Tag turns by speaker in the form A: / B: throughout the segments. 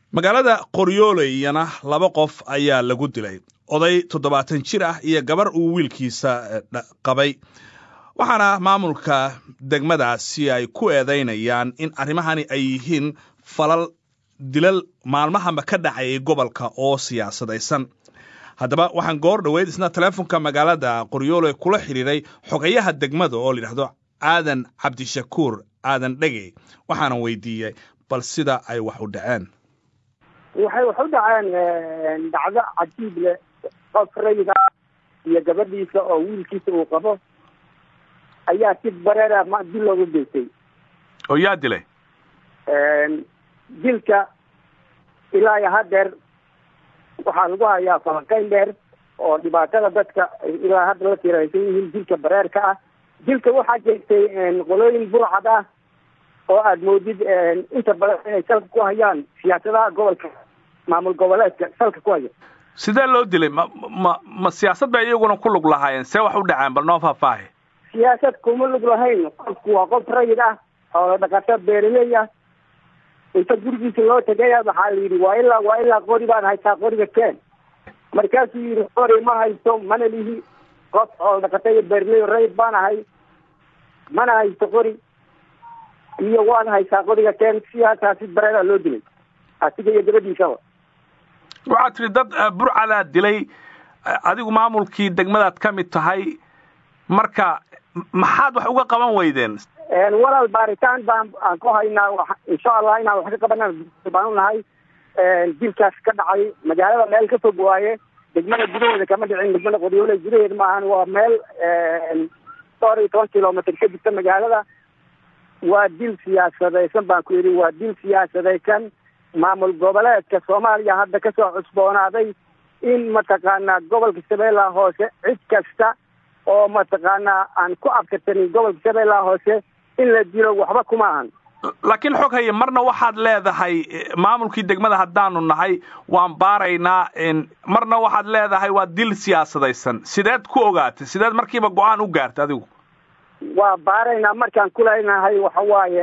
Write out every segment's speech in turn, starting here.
A: magaalada qoryooleyana laba qof ayaa lagu dilay oday toddobaatan jir ah iyo gabar uu wiilkiisa qabay waxaana maamulka degmadaasi ay ku eedaynayaan in arrimahani ay yihiin falal dilal maalmahaba ka dhacayay gobolka oo siyaasadaysan haddaba waxaan goor dhoweyd isna teleefonka magaalada qoryoole kula xidhiiray xogayaha degmada oo layidhahdo aadan cabdishakuur aadan dhegey waxaana weydiiyey bal sida ay wax u dhaceen
B: waxay wax u dhaceen dhacdo cajiib leh qof rayida iyo gabadhiisa oo wiilkiisa uu qabo ayaa si bareera dil looga geystay
A: oo yaa dilay
B: dilka ilaa iyo haddeer waxaa lagu hayaa falanqayn dheer oo dhibaatada dadka ilaa hadda la tiraysan yihiin dilka bareerka ah dilka waxaa jeegtay qolooyin burcad ah oo aada moodid inta badan inay salka ku hayaan siyaasadaha gobolka maamul goboleedka salka ku haya
A: sidee loo dilay ma ma ma siyaasad bay iyaguna ku lug lahaayeen see wax u dhaceen bal noo faahfaahi
B: siyaasad kuma lug lahayn qofku waa qof rayid ah oo dhaqato beeraley ah inta gurigiisa loo tegaya waxaa la yidhi waa ilaa waa ilaa qori baan haysaa qoriga keen markaasuu yidhi qori ma haysto mana lihi qof oo dhaqata iyo beeraley rayid baan ahay mana haysto qori iyo waan haysaa qoriga keen siyaasaa si bareeraa loo dilay asiga iyo gabadhiisaba
A: waxaad tidhi dad burcadaa dilay adigu maamulkii degmadaad ka mid tahay marka maxaad wax uga qaban weydeen
B: walaal baaritaan baan aan ku haynaa insha allah inaan wax ka qabana baan u nahay dilkaas ka dhacay magaalada meel ka fog waaye degmada gudaheeda kama dhicin degmada qoryoole gudaheeda maahan waa meel dhowr iyo toban kilomitr ka jirta magaalada waa dil siyaasadaysan baan ku yidhi waa dil siyaasadaysan maamul goboleedka soomaaliya hadda kasoo cusboonaaday in mataqaanaa gobolka shabeellaha hoose cid kasta oo mataqaanaa aan ku abtirsanin gobolka shabeellaha hoose in la dilo waxba kuma ahan
A: laakiin xog haye marna waxaad leedahay maamulkii degmada haddaanu nahay waan baaraynaa marna waxaad leedahay waa dil siyaasadaysan sideed ku ogaatay sideed markiiba go-aan u gaartay adigu
B: waa baaraynaa markaan kuleynahay waxa waaye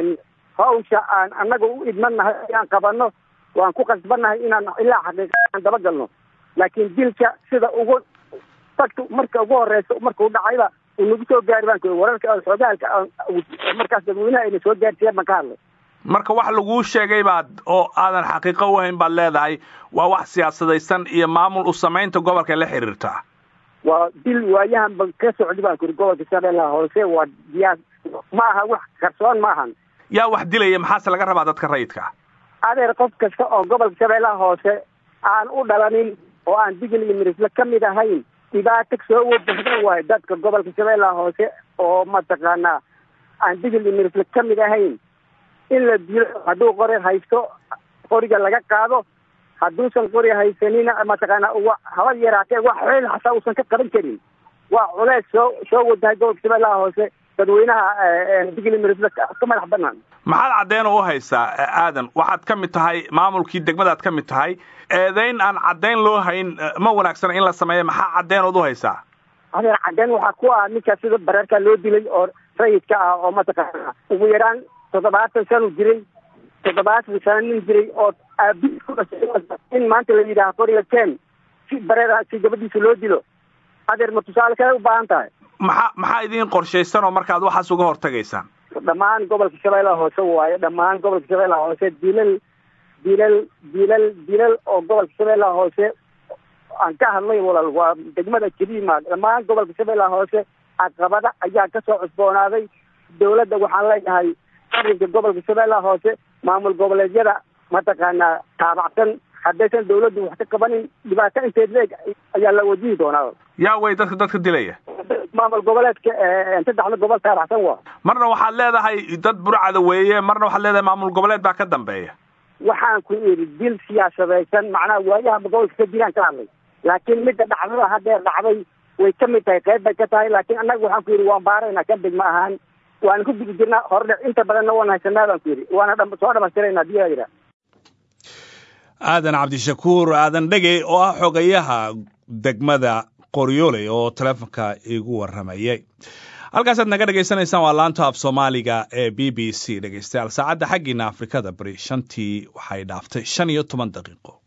B: hawsha aan annaga u idmannahay inaan qabano waan ku qasbannahay inaan ilaa xaqiiqa aan dabagalno laakiin dilka sida ugu fagta marka ugu horeysa markuu dhacayba uu nagu soo gaari baan ku wararka xoogaalka markaas dadweynaha ayna soo gaarsiiyeen baan ka hadlay
A: marka wax laguu sheegay baad oo aadan xaqiiqo u hayn baad leedahay waa wax siyaasadaysan iyo maamul u samaynta gobolka la xiriirtaa
B: waa dil waayahan ba ka socdi baan kuri gobolka shabeellaha hoose waa diyaa ma aha wax qarsoon ma ahan
A: yaa wax dilaya maxaase laga rabaa dadka rayidka
B: adeer qof kasta oo gobolka shabeellaha hoose aan u dhalanin oo aan digil iyo mirisle ka mid ahayn dhibaato soo wajahda waayo dadka gobolka shabeellaha hoose oo mataqaanaa aan digil iyo mirisle ka mid ahayn in la dilo hadduu qori haysto qoriga laga qaado hadduusan qori haysanina mataqaanaa haba yaraatee wax xeel xataa uusan ka qaban karin waa culeys soo soo wajahay gobolka shabeellaha hoose dadweynaha digil iyo mirisle ka madax banaan
A: maxaad caddeyn u haysaa aadan waxaad ka mid tahay maamulkii degmadaad ka mid tahay eedayn aan caddayn loo hayn ma wanaagsana in la sameeya maxaa caddeyn ood u haysaa
B: adeer caddeyn waxaa ku ah ninka sida bareerkaa loo dilay oo rayidka ah oo mataqaana ugu yaraan toddobaatan sanu jiray toddobaatan sano nin jiray oo aabiis ku dhashay in maanta la yidhaaha qoriga ken si bareera si gabadhiisa loo dilo adeer ma tusaale kale u baahan tahay
A: maxaa maxaa idiin qorshaysan oo markaad waxaas uga hortagaysaan
B: dhammaan gobolka shabeellaha hoose waaye dhammaan gobolka shabeellaha hoose dilal dilal dilal dilal oo gobolka shabeellaha hoose aan ka hadlay walaal waa degmada jadiima dhammaan gobolka shabeellaha hoose caqabada ayaa kasoo cusboonaaday dawladda waxaan leeyahay arrinka gobolka shabeellaha hoose maamul goboleedyada mataqaanaa taabacsan haddaysan dawladdu wax ka qabanin dhibaato inteed leeg ayaa la wajihi doonaa
A: yaa way dadka dadka dilaya
B: maamul goboleedka saddexda gobol taabacsan waa
A: marna waxaad leedahay dad burcada weeye marna waxaad leedahay maamul goboleed baa ka dambeeya
B: waxaan ku idhi dil siyaasadaysan macnaha waayaha gobolka ka jiraan ka hadlay laakiin midda dhacdada haddeer dhacday way ka mid tahay qayb bay ka tahay laakiin annaga waxaan ku yidhi waan baaraynaa ka degma ahaan waana ku guda jirnaa hordhe inta badanna waan haysanaa baan ku yidhi waana soo dhamaystirayna hadii aa yidhaha
A: aadan cabdishakuur aadan dhegey oo ah xogayaha degmada qoryooley oo teleefonka igu warramayay halkaasaad naga dhegaysanaysaan waa laanta af soomaaliga ee b b c dhegeystayaal saacadda xaggiina afrikada bari shantii waxay dhaaftay shan iyo toban daqiiqo